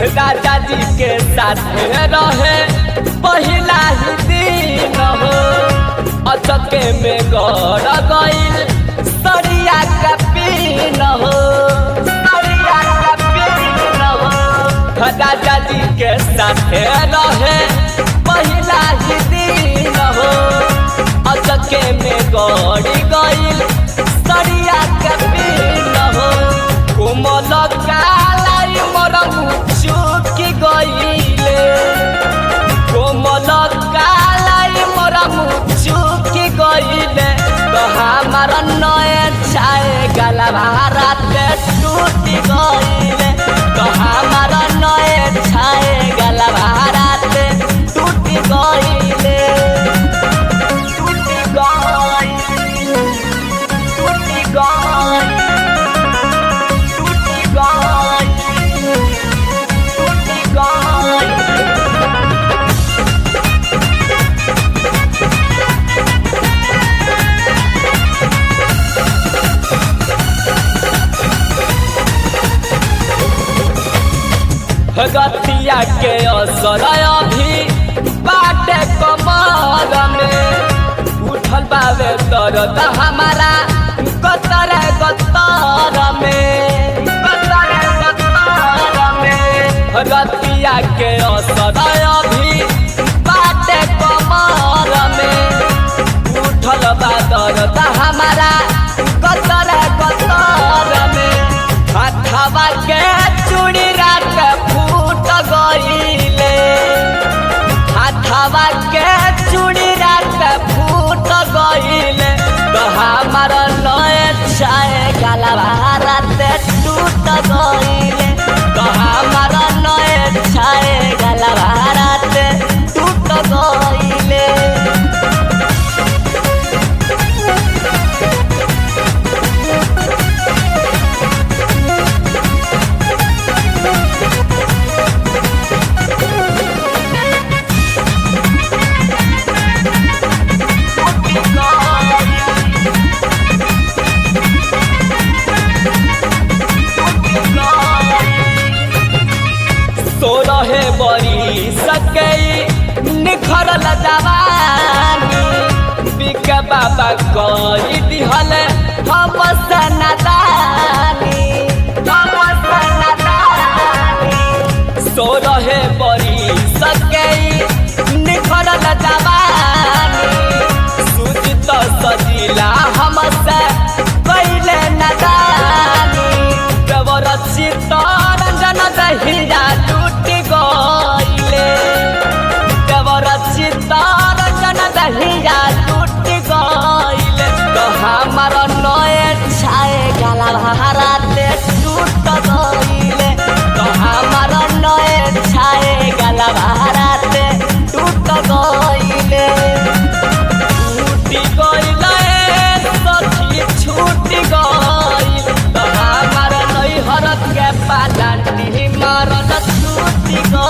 राजा जी के साथ रहे पहिला ही दिन हो अचके में गड़ गईल सरिया का पीन हो सरिया का पीन हो राजा जी के साथ रहे पहिला ही दिन हो अचके में गड़ी गईल सरिया का पीन हो कोमल कालाई मोर मुचुकी गईले कोमल कालाई मोर मुचुकी गईले तो हमार नए छाए गला भारत टूटी गईले तो हमार नए छाए गला भारत टूटी गईले टूटी गईले टूटी गईले टूटी गईले टूटी गईले गतिया के असर अभी बाटे कमर में उठल बावे दर्द हमारा कतर गतर में कतर गतर में गतिया के असर अभी बाटे कमर में उठल बा दर्द हमारा कतर गतर में हथवा के चूड़ी रात फूट गईले हथवा के चूड़ी रात फूट गईले तो हमार नए छाए गला रात टूट गईले तो हमार नए छाए गला रात टूट गईले तो रहे बड़ी सकई निखरल जवानी बिक बाबा कई दिहल हम सनादानी हम सनादानी सो रहे बड़ी सकई निखरल जवानी सुजित सजिला हमसे कैले नदानी देवर चित्तरंजन दहिया टूट गईले देवर चित्तरंजन दहिया टूट गईले तो हमार नए छाए गला भारत टूट गईले तो हमार नए छाए गला भारत टूट गईले छूटी गईले सखी छूटी गईल तो हमार नैहर के पालाटी मरल छूटी गईल